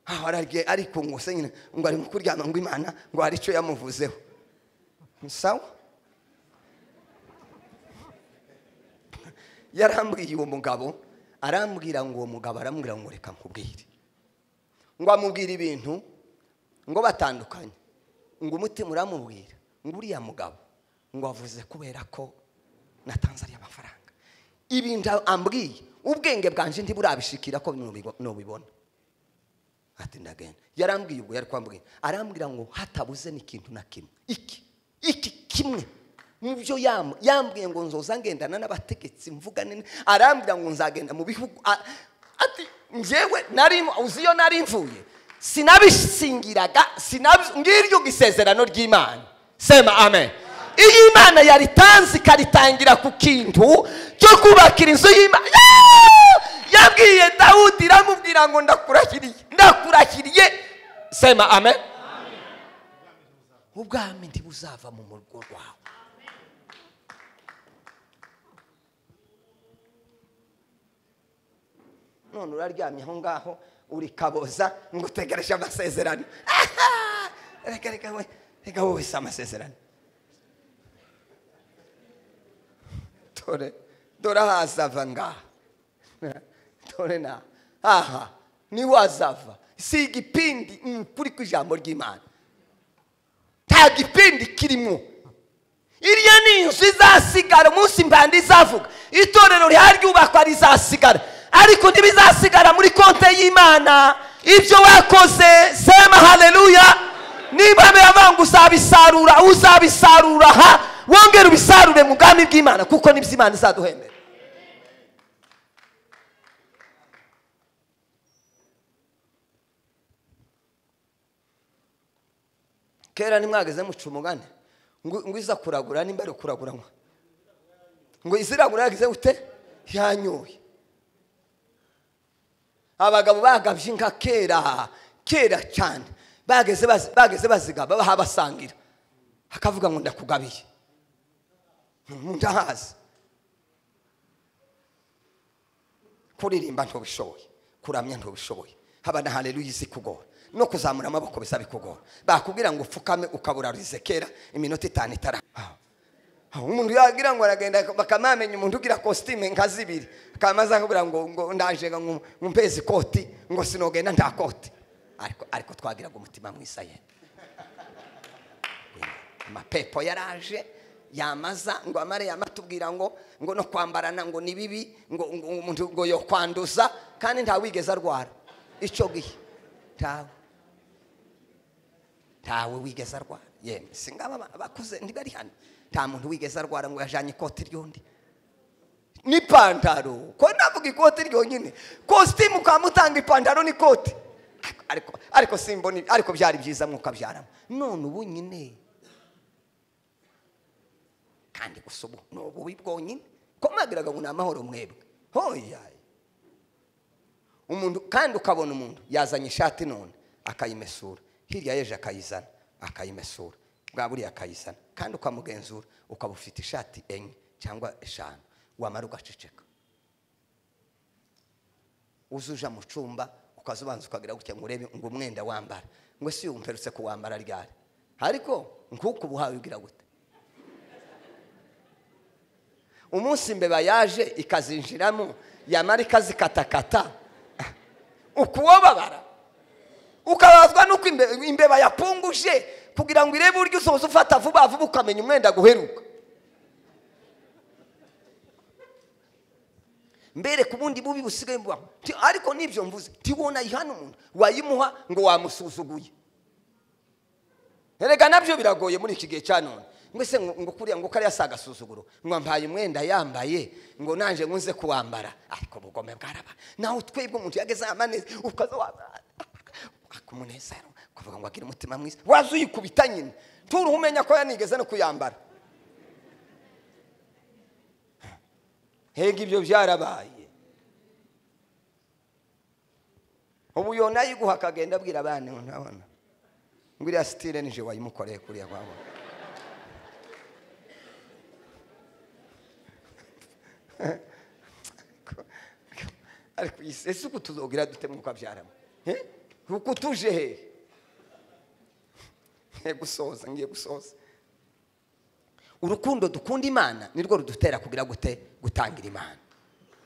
aho ararye ariko ngo se nyine ngo ari kuryama ngo imana ngo hari icyo yamuvuzeho sawa yarambwiye uwo mugabo arambwira ngo uwo mugabo arambwira ngo reka nkubwire ngo amubwire ibintu ngo batandukanye ngo umutima uramubwira ngo uriya mugabo ngo avuze kubera ko natanze ariya mafaranga ibintu ambwiye ubwenge bwanje ntiburabishikira ko nubibo- nubibona ati ndagenda yarambwiye ubwo yari kwambwira arambwira ngo hatabuze n'ikintu na kimwe iki iki kimwe mu byo yam- yambwiye ngo nzoza ngendana n'abategetsi mvugane n- arambwira ngo nzagenda mu bihugu a- ati njyewe nari uzi iyo nari mvuye sinabisingiraga sinabi- ngiryo isezerano ry'imana sema amen iyo imana yaritanze ikaritangira ku kintu cyo kubakira inzu y'imana yabwiye dawudi iramubwira ngo ndakurahiriye ndakurahiriye sema amen ubwami ntibuzava mu murugo rwawe none uraryamye aho ngaho uri kaboza ngo utegereje amasezerano Aha! reka reka we reka wowe si amasezerano dore dore ahazava ngaha dore na aha niho azava si igipindi ni ukuri kw'ijambo ry'imana nta gipindi kirimo iriya ni inzu izasigara umunsi mbanda izavuga itorero riharyubakwa rizasigara ariko ntibizasigara muri konte y'imana ibyo wakoze sema haleluya niba biravanga uzabisarura uzabisarura aha wongere ubisarure mu bwami bw'imana kuko nibyo imana izaduhembera kera nimwageze muca umugani ngo ngo iza kuragura nimba ari ukuraguranywa ngo iziragura yagize gute yanyoye abagabo bagabye inka kera kera cyane bageze bazi- bageze bazigaba bahabasangira akavuga ngo ndakugabiye ndahazi kuririmba ntubishoboye kuramya ntubishoboye haba na haleluya izi kugora no kuzamura amaboko biza bikugora bakubwira ngo upfukame ukabura rizekera iminota itanu itara Ah, umuntu yagira ngo aragenda bakamamenya umuntu ugira kositime nka zibiri kamaze akabwira ngo ngo ndaje ngo mpezi koti ngo sinogenda nta koti ariko ariko twagiraga umutima mwiza yenda amapepo yaraje yamaza ngo amare yamatubwira ngo ngo no kwambarana ngo ni bibi ngo ngo umuntu ngo yo kwanduza kandi nta wigeze arwara icyo gihe ntawe ntawe wigeze arwara yemwe singaba ba- bakuze ntibari hano nta muntu wigeze arwara ngo yajanye ikoti ry'undi n'ipantaro ko navuga ikoti ryonyine kositimu ukamutanga ipantaro n'ikoti Ariko- ariko ariko simboni ariko byari byiza mwuka byaramo none ubu nyine kandi gusa ubu ni ububi bwonyine ko mwagiraga ngo ni amahoro mwebwe hoya umuntu kandi ukabona umuntu yazanye ishati none akayimesura hirya y'ejo akayizana akayimesura bwa buriya akayizana kandi ukamugenzura ukaba ufite ishati enye cyangwa eshanu wamara ugaceceka uza uja mu cyumba ukaza ubanza ukagira gutya ngo urebe ngo umwenda wambara ngo si uyu mperutse kuwambara ryari ariko nk'uko ubuhawe ugira gute umunsi imbeba yaje ikazinjiramo yamara ikazikatakata ukuwababara ukabazwa n'uko imbe- imbeba yapunguje kugira ngo irebe uburyo usoza ufata vuba vuba ukamenya umwenda guheruka mbere ku bundi bubi busigaye bubaho Ti- ariko n'ibyo mvuze tiwona yihana umuntu wayimuha ngo wamusuzuguye erega nabyo biragoye muri iki gihe cya none mbese ngo ngo kuriya ngo kariya si agasuzuguro ngo ampaye umwenda yambaye ngo nanjye nkunze kuwambara ariko ubugome bwaraba nawe twebwe umuntu yageze amanezi ukaza wambara waka umunezero ukavuga ngo agire umutima mwiza waza uyikubita nyine turuhu umenya ko yanigeze no kuyambara hega ibyo byarabaye ubu yona yiguha akagenda abwira abana ngo ntabona ngo iriya sitire nije wayimukoreye kuriya kwabo ariko iyi- ese uku tuzogira dute mwuka byaramo Eh? uku tuje hehe ngiye gusoza ngiye gusoza urukundo dukunda imana nirwo rudutera kugira gute gutangira imana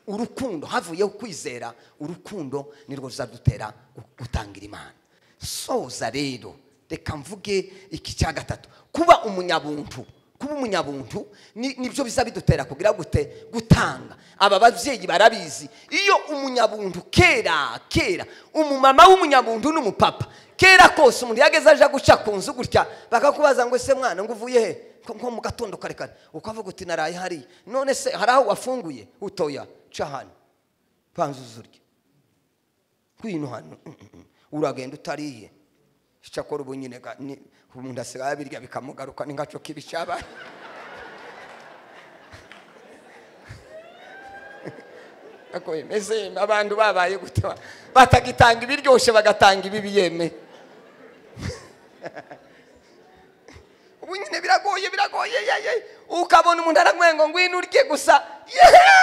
urukundo havuyeho kwizera urukundo nirwo ruzadutera gu- gutangira imana soza rero reka mvuge iki cya gatatu kuba umunyabuntu kuba umunyabuntu ni- nibyo biza bidutera kugira gute gutanga aba babyeyi barabizi iyo umunyabuntu kera kera umumama w'umunyabuntu n'umupapa kera kose umuntu yageze aje guca ku nzu gutya bakakubaza ngo ese mwana ngo uvuye he Ko- nko mu gatondo kare kare ukavuga uti naraye hariya none se hari aho wafunguye utoya ca hano panza uzurye kwino hano mm, mm, mm. uragenda utariye icyakora ubu nyine ga- ni- umuntu asigaye abirya bikamugaruka ni ngaco kibi cyabaye ako yemeze yeme abantu babaye gute ba- batagitanga ibiryoshye bagatanga ibibi yeme ubu nyine biragoye biragoye ye, ye. ukabona umuntu araguye ngo ngwino urye gusa yeee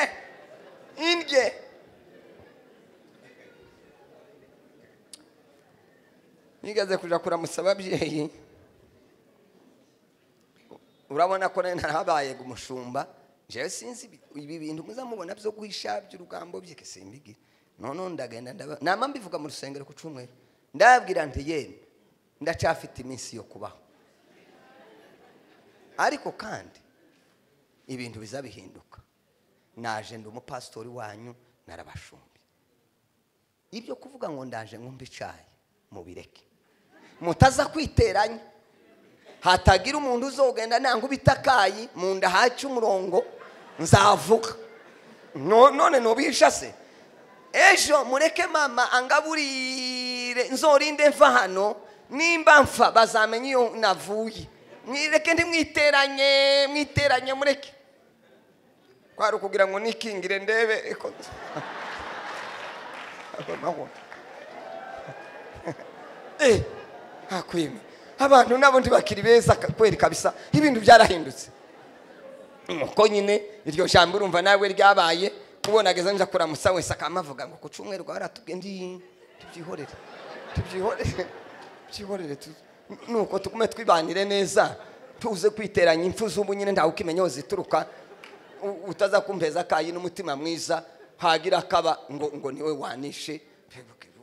Eh, indye nigeze kuja kuramutsa ababyeyi urabona ko nari narabaye umushumba jewe sinzi ibi- ibi bintu muzamubona byo guhisha by'urugambo bye ke simbigira noneho ndagenda ndaba nama mbivuga mu rusengero ku cumweru ndababwira nti yemwe ndacafite iminsi yo kubaho ariko kandi ibintu biza bihinduka naje ndi umupasitori wanyu narabashumbi ibyo kuvuga ngo ndaje nkumva icayi mubireke mutaza kwiteranya hatagira umuntu uzogenda nanga ubitakayi mu nda haca umurongo nzavuga No- none nobisha se ejo mureke mama angaburire nzorinde mva hano nimba mfa bazamenya iyo navuye mwireke ntimwiteranye mwiteranye mureke kwari ukugira ngo nikingire ndebe iko Abaho. Eh, hakwima abantu nabo ntibakiri beza ka- kweri kabisa ibintu byarahindutse nuko nyine iryo jambo urumva nawe ryabaye ubonageza nza kuramutsa wese akamavuga ngo ku cyumweru rwaba ratubwiye ndi tubyihorere tubyihorere tubyihorere tu- nuko tugume twibanire neza tuze kwiteranya impfu z'ubu nyine ntawe ukimenya aho zituruka U- utazakumpeza kayi n'umutima mwiza hagira akaba ngo ngo niwe wanishe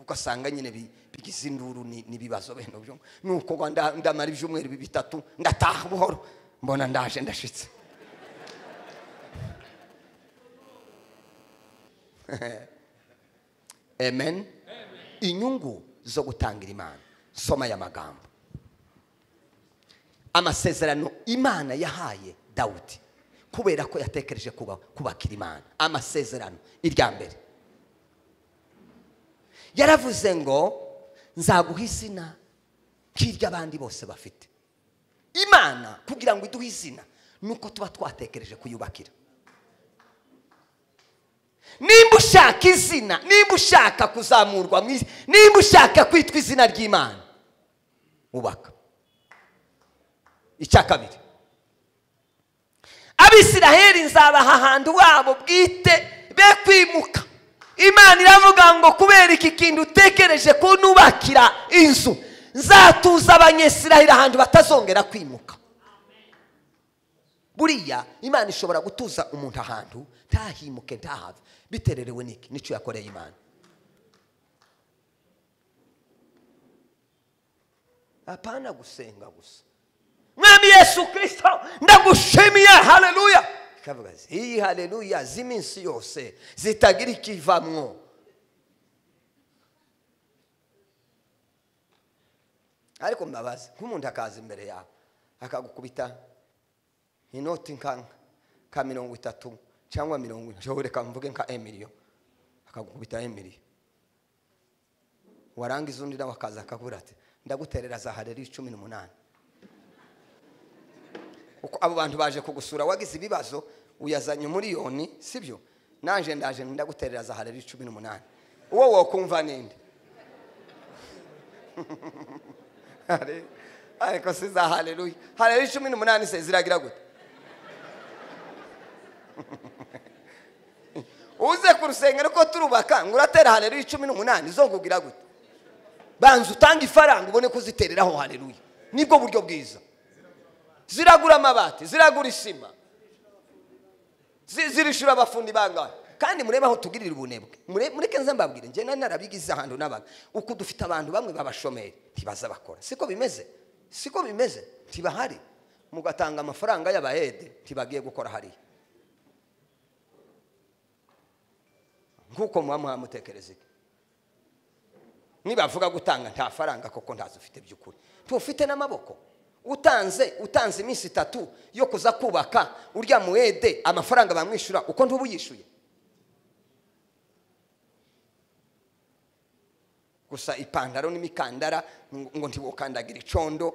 ugasanga nyine bi- bigize induru ni- n'ibibazo bene byo nuko ngo nda- ndamara ibyumweru bitatu ngataha buhoro mbona ndaje ndashitse amen inyungu zo gutangira imana soma aya magambo amasezerano imana yahaye dawudi kubera ko yatekereje kuba- kubakira imana amasezerano irya mbere yaravuze ngo nzaguha izina nk'iry'abandi bose bafite imana kugira ngo iduhe izina nuko tuba twatekereje kuyubakira nimba ushaka izina nimba ushaka kuzamurwa mu isi nimba ushaka kwitwa izina ry'imana ubaka icya kabiri abisiraheli nzabaha ahantu wabo bwite be kwimuka imana iravuga ngo kubera iki kintu utekereje ko nubakira inzu nzatuza abanyesiraheli ahantu batazongera kwimuka buriya imana ishobora gutuza umuntu ahantu ntahimuke ntahave bitererewe n'iki n'icyo yakoreye imana apana gusenga gusa mwami yesu kirisito ndagushimiye haleluya ikavuga ati, iyi haleluya z'iminsi yose zitagira ikivamwo ariko mbabazi nk'umuntu akaza imbere yawe akagukubita inoti nka nka mirongo itatu cyangwa mirongo ine nshobora reka mvuge nka emiliyo akagukubita emiliyo warangiza undi nawe akaza akabura ati ndaguterera za hareri cumi n'umunani uko abo bantu baje kugusura wagize ibibazo uyazanye miliyoni sibyo naje ndaje ndaguterera za hareri cumi n'umunani uwo wokumva ninde Hare- ariko si za haleluya haleluya cumi n'umunani se ziragira gute uze ku rusengero ko turubaka ngo uratera haleluya cumi n'umunani zo ngugira gute banza utange ifaranga ubone kuzitereraho haleluya nibwo buryo bwiza ziragura amabati ziragura isima zi- zirishura abafundi bangahe kandi murebe aho tugirira ubunebwe Mure- mureke nze mbabwire njye nari narabigize ahantu n'abantu uku dufite abantu bamwe b'abashomeri ntibaza bakora siko bimeze siko bimeze ntibahari mugatanga amafaranga y'abayede ntibagiye gukora hariya nk'uko muba mwamutekereza iki nibavuga gutanga nta faranga koko ntazi ufite by'ukuri ufite n'amaboko utanze utanze iminsi itatu yo kuza kubaka urya muwede amafaranga bamwishyura uko ntuba uyishyuye gusa ipantaro n'imikandara ngo ngo ntiwokandagira icondo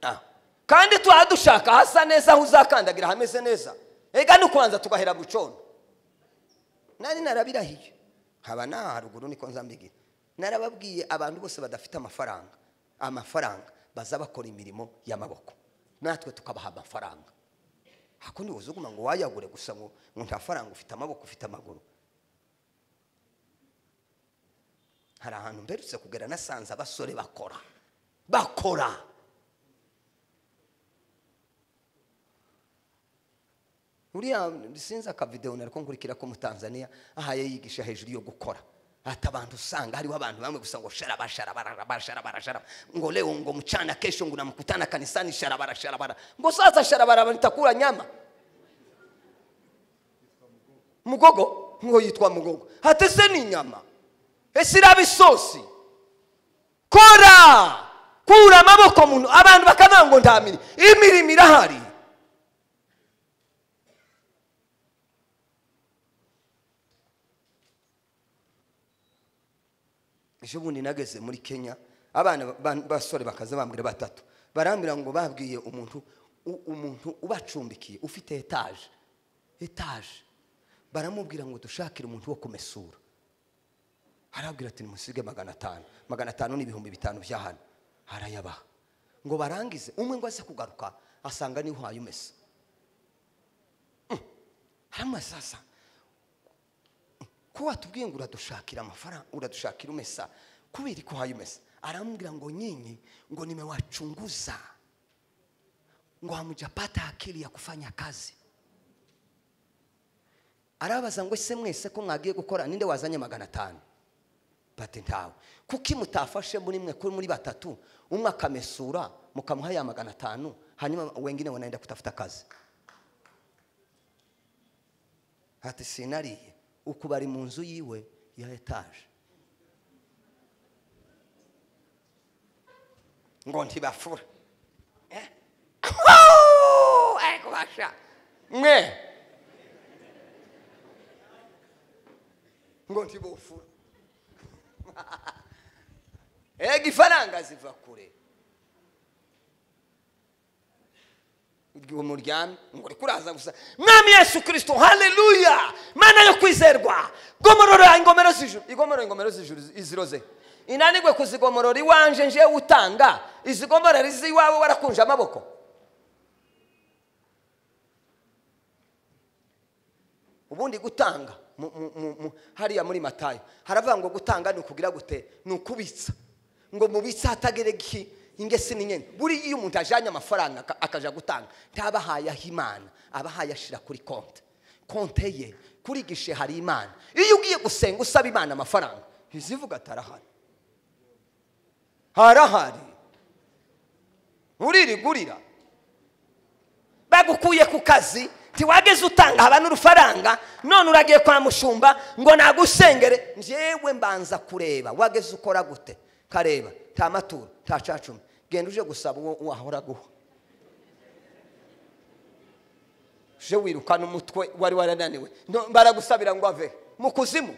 Ah. kandi tuba dushaka hasa neza aho uzakandagira hameze neza ega ni ukubanza tugahera bucondo nari narabirahiye haba n'aha haruguru niko nzambigira narababwiye abantu bose badafite amafaranga amafaranga baza bakora imirimo y'amaboko natwe tukabaha amafaranga hakundi uzuguma ngo wayagure gusa ngo ngo nta faranga ufite amaboko ufite amaguru hari ahantu mperutse kugera nasanze abasore bakora bakora uriya sinzi akavidewo nariko nkurikira ko umutanzaniya ahaye yigisha hejuru yo gukora ati abantu usanga hariho abantu bamwe gusa ngo sharaba sharaba sharaba sharaba ngo leo ngo mchana kesho ngo namkutana kanisani sharaba sharaba ngo sasa sharaba nitakula nyama mugogo ngo yitwa mugogo ati se ni inyama ese iraba isosi kora kura amaboko muntu abantu bakavuga ngo ndamiri imirimo irahari ejo bundi nageze muri kenya abana ba- b'abasore bakaza bambwira batatu barambwira ngo babwiye umuntu u- umuntu ubacumbikiye ufite etaje etaje baramubwira ngo dushakire umuntu wo kumesura arabwira ati nimusige magana atanu magana atanu ni ibihumbi bitanu bya hano arayabaha ngo barangize umwe ngo aze kugaruka asanga niwe uhaye umesa hano sasa ko watubwiye ngo uradushakira amafaranga uradushakira umesa kubera ko uhaye umesa aramubwira ngo nyinyi ngo nimewachunguza ngo hamjapata akili ya kufanya kazi arabaza ngo ese mwese ko mwagiye gukora ninde wazanye magana atanu bati ntawe kuki mutafashe muri mwe ko muri batatu umwe akamesura mukamuha ya magana atanu hanyuma wengine wanaenda kutafuta kazi ati sinariye uku bari mu nzu yiwe ya etaje ngo ntibafura Eh? Kuu! ari kubasha mwe ngo ntibufura ega ifaranga ziva kure ubwo muryamye ngo uri kuraza gusa mwami yesu kirisito haleluya mana yo kwizerwa gomorora ingomero z'ijuru igomorora ingomero z'ijuru iziroze inanigwe kuzigomorora iwanje njewe utanga izigomorora iz'iwawe warakunje amaboko ubundi gutanga mu- mu- mu- mu- hariya muri matayo haravuga ngo gutanga ni ukugira gute ni ukubitsa ngo mubitse hatagereki ingese ni nyine buriya iyo umuntu ajyanye amafaranga aka- akaja gutanga ntabahaye aho imana abahaye ashira kuri konte konte ye kuri gishe hari imana iyo ugiye gusenga usaba imana amafaranga ntizivuga ati arahari harahari uririgurira bagukuye ku kazi ntiwageze utanga haba n'urufaranga none uragiye kwa mushumba ngo nagusengere njyewe mbanza kureba wageze ukora gute kareba nta maturo nta cacumi genda uje gusaba uwo wahora guha uje wirukana umutwe wari warananiwe No, baragusabira ngo ave mu kuzimu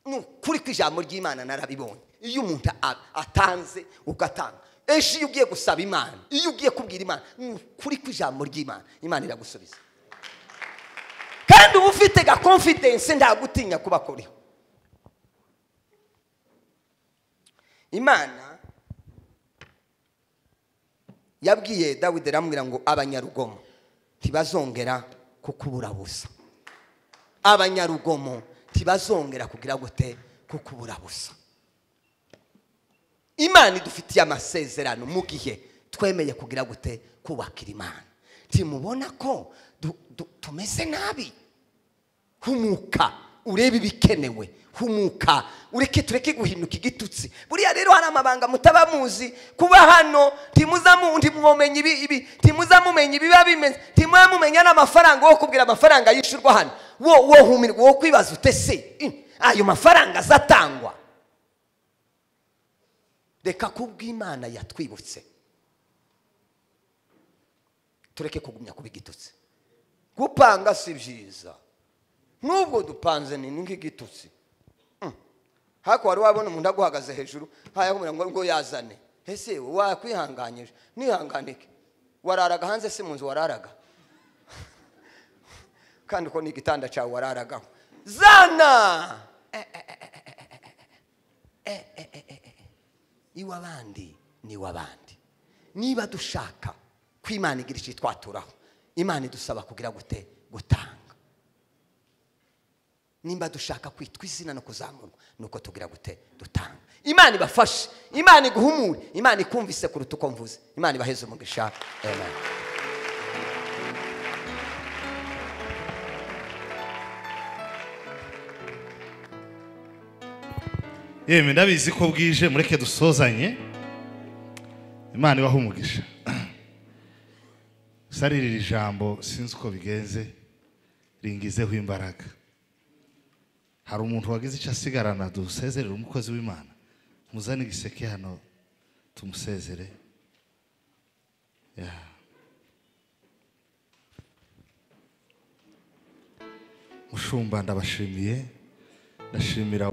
ni ukuri kw'ijambo ry'imana narabibonye iyo umuntu a- atanze ugatanga ejo iyo ugiye gusaba imana iyo ugiye kubwira imana ni ukuri kw'ijambo ry'imana imana iragusubiza kandi uba ufite gakonfidense ntagutinya kubakuriho imana yabwiye dawidi aramubwira ngo abanyarugomo ntibazongera kukubura busa abanyarugomo ntibazongera kugira gute kuko ubura busa imana idufitiye amasezerano mu gihe twemeye kugira gute kubakira imana ntimubona ko du- du- tumeze nabi humuka urebe ibikenewe humuka ureke tureke guhinduka igitutsi buriya rero hari amabanga mutaba muzi kuba hano ntimuzamu- ntimwomenya ibi- ibi- ntimuzamumenya ibiba bimeze ntimuzamumenya n'amafaranga wo kubwira amafaranga yishyurwa hano wo wo humirwa wo kwibaza ute se ih, ayo mafaranga azatangwa reka kubw'imana yatwibutse tureke kugumya kuba igitutsi gupanga si byiza nubwo dupanze ni nk'igitutsi Mm. hako wari wabona umuntu aguhagaze hejuru hayakumira ngo ngo yazane ese wakwihanganyije nihanganike wararaga hanze si mu nzu wararaga kandi uko ni igitanda cyawe wararagaho zana iw'abandi ni iw'abandi niba dushaka ko imana igira icyo twaturaho imana idusaba kugira gute gutanga nimba dushaka kwitwa izina no kuzamurwa nuko tugira gute dutanga imana ibafashe imana iguhumure imana ikumvise kuruta uko mvuze imana ibaheze umugisha amen yemwe ndabizi ko bwije mureke dusozanye imana ibaha umugisha sarira iri jambo sinzi uko bigenze ringizeho imbaraga hari umuntu wagize icyo asigarana dusezerere umukozi w'imana muzane igiseke hano tumusezere Yeah. mushumba ndabashimiye ndashimira